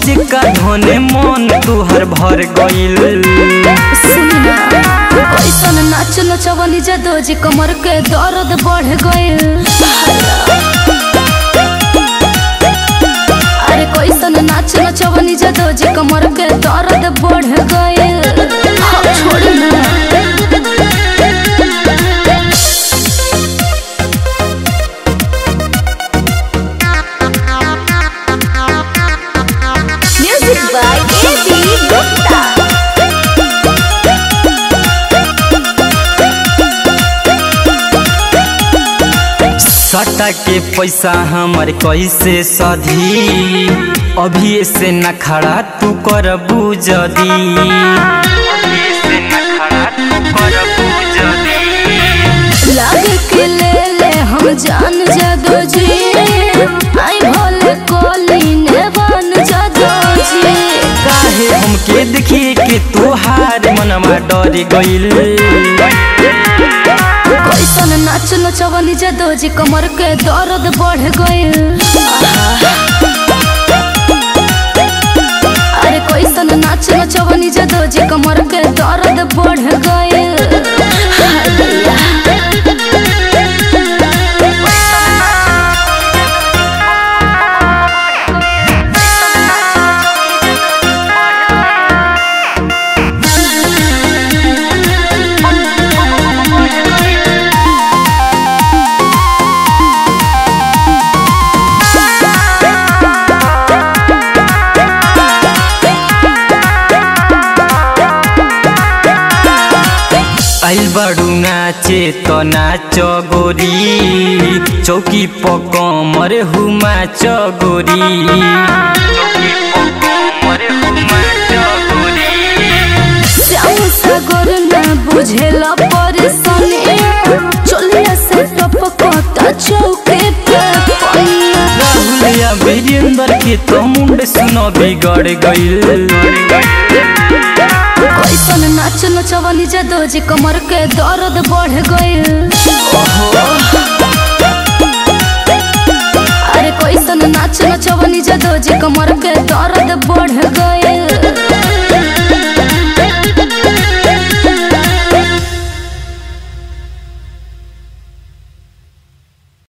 रोज का धोने मन तुहर भर गइल सुनिना कैसन नाच नचवनी जदो जी कमर के दर्द बढ़ गइल अरे कैसन नाच नचवनी जदो जी कमर के दर्द बढ़ गइल हम छोड़ी ना Music by A.B. Gupta. सटा के पैसा हमर कैसे सधी अभी से न खड़ा तू कर जदी अभी से न खड़ा तू कर जदी लागे के ले ले हम जान जदो जी आई भोले कोली ने बन जदो जी काहे हमके देखिए कि तुहार मनवा डर गइल कैसन नाच नचवनी जदो जी कमर के दर्द बढ़ गइल अरे कैसन नाच नचवनी जदो जी कमर के दर्द बढ़ गइल आइल बाड़ू नाचे तो नाच गोरी चौकी पकमर हुमा चगोरी चौकी पकमर हुमा चगोरी श्याम सागर ना बुझेला परेशानी चलिया से टपकता चौके पे पनिया राहुल या वीरेंद्र के तो मुंड सुनो बिगड़ गइल कैसन नाच नचवनी जदो जी कमर के दर्द बढ़ गइल अरे कैसन नाच नचवनी जदो जी कमर के दर्द बढ़ गइल